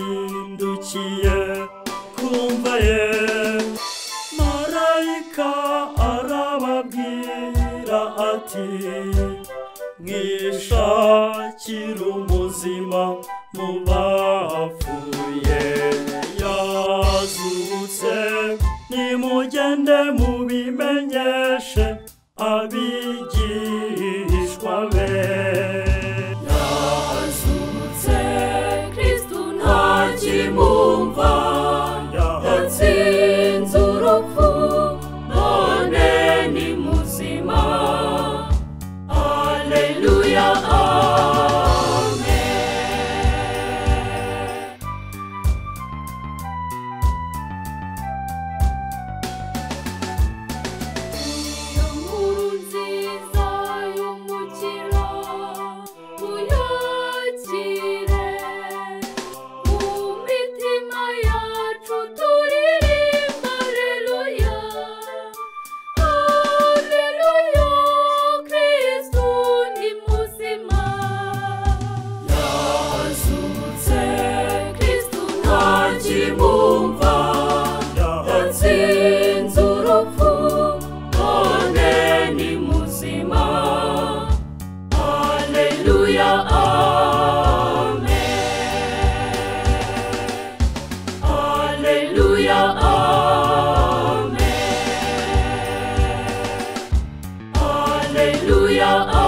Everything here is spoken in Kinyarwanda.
yazindukiye kumva ye marayika arababwira ati mwishakire umuzima mu bapfuye yazutse nimugende mubimenyeshe abigishwa be Yazutse Kristu ntakimumva yatsinze urupfu none ni muzima Alleluya Amen Iyo nkuru nziza y'umukiro uyakire mu mitima yacu turirimba Alleluya Alleluya Kristu ni muzima Yazutse Kristu ntakimumva yatsinze urupfu none ni muzima Alleluya Amen Alleluya Amen Alleluya Amen